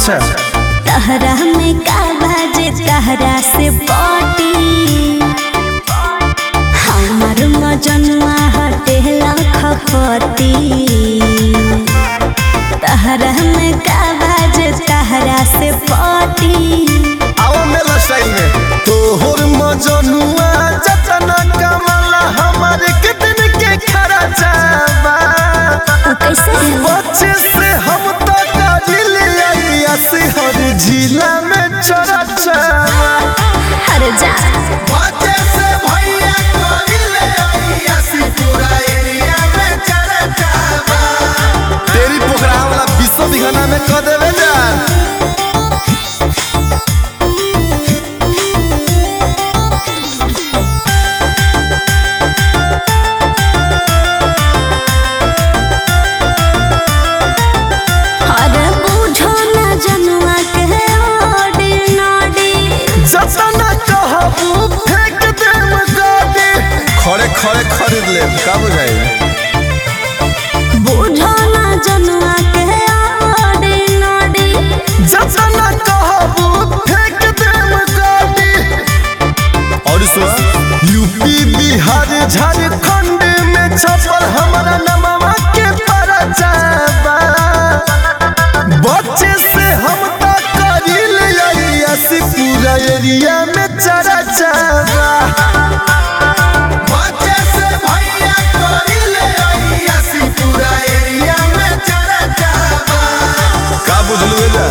अच्छा तहरा में का बाजे तहरा से पटी हमर मजनुआ हटे लखपति तहरा में का बाजे तहरा से पटी आओ मेला स्टाइल में तोहर मजनुआ जतना कमला हमारे कितन के खरा जाबा उ कैसे बच्चे से हम तो काबिल आइया से हर जिला में चरा जाबा हर जा बच्चे से भैया काबिल आइया से पूरा एरिया में चरा जाबा तेरी पोखरा वाला विश्व दिखाना में क देवे जान अरे बुझो ना जनुआ के ओडी नोडी जतना कहबू फेंक देम गाड़ी खड़े खड़े खरीद ले का बुझाई बुझो ना जनुआ के ओडी नोडी जतना कहबू फेंक देम गाड़ी और सुन यूपी बिहार झारखंड में छपल हमारा नमवा के परचाबा बच्चे से हम तो करिल आइया से पूरा एरिया में चरा जाबा बच्चे से भैया करिल आइया से पूरा एरिया में चरा जाबा का बुझलू जा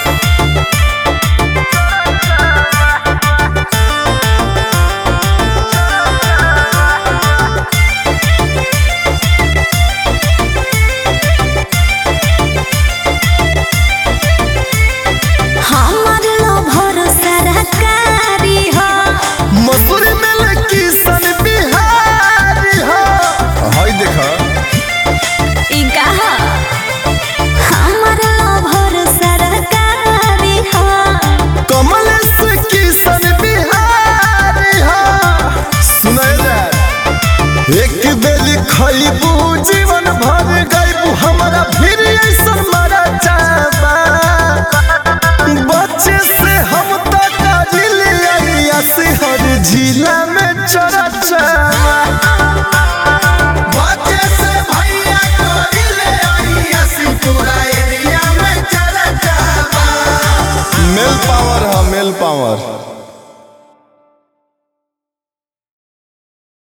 हमर लो भरोसा रकारी हो मसूर में लकी सन बिहारी हो हाय देखा ई कहा हमर लो भरोसा रकारी हो कमल से की सन बिहारी हो सुनाए जा एक बेली खइबू जीवन भर गइबू हमारा फिर ऐसा मरा जाबा बच्चे से हम तो काबिल आइया से हर जिला में चरा जाबा बच्चे से भैया काबिल आइया से पूरा एरिया में चरा जाबा मेल पावर है मेल पावर